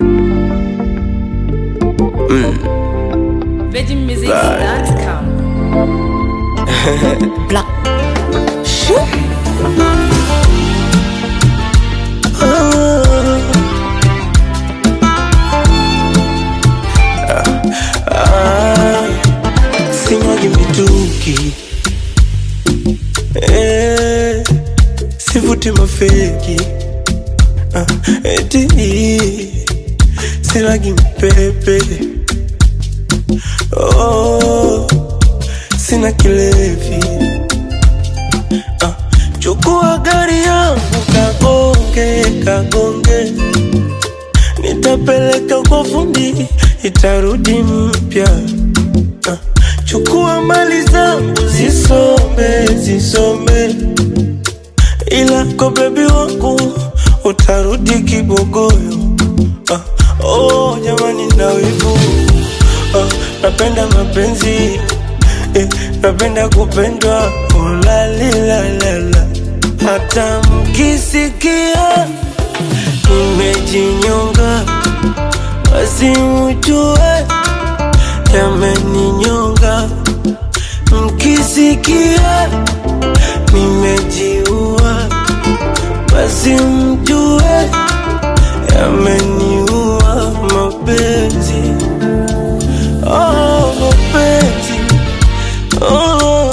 VeggieMusics.com. Black. Sinyagi mituki eh, sivuti mafeki ah, eti silagi mpepe oh, sina kilevi ah, chukua gari yangu kagonge kagonge nitapeleka kwa fundi itarudi mpya Ah, chukua mali zangu zisome zisome, ila kwa bebi wangu utarudi kibogoyo. Ah, oh jamani, na wivu ah, napenda mapenzi eh, napenda kupendwa ulalilalala, hata mkisikia nimejinyonga, basi mjue yameninyonga mkisikia nimejiua basi mjue yameniua mapenzi oh, mapenzi oh,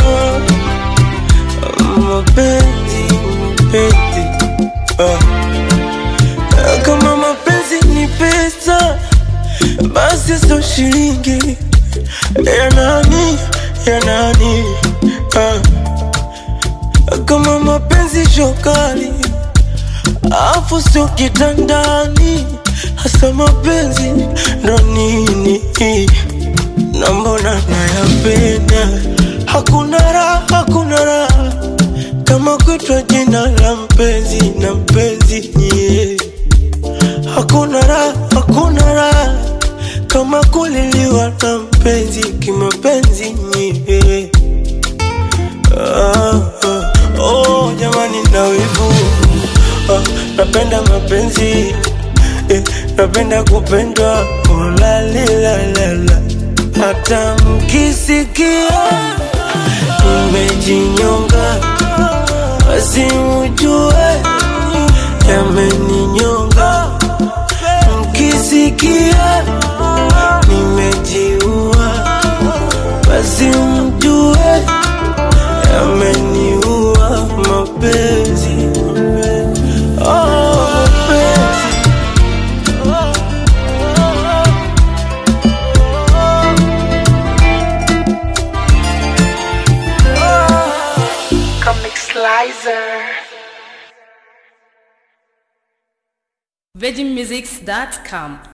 mapenzi mapenzi ah. kama mapenzi ni pesa basi so shilingi ya nani ya nani ah. kama mapenzi shokali afu sio kitandani hasa mapenzi ndo nini na mbona nayapenda hakuna raha hakuna raha kama kuitwa jina la mpenzi na mpenzi yeah. Hakuna raha, hakuna raha kama kuliliwa na mpenzi kimapenzi nye. Ah, ah, oh, jamani na wivu ah, napenda mapenzi eh, napenda kupendwa ulalilalala hata mkisikia nimejinyonga basi mjue yameninyonga mkisikia nimejiua basi mjue yameniua mapenzi oh, mapenzi Comic Slicer. VeggieMusics.com.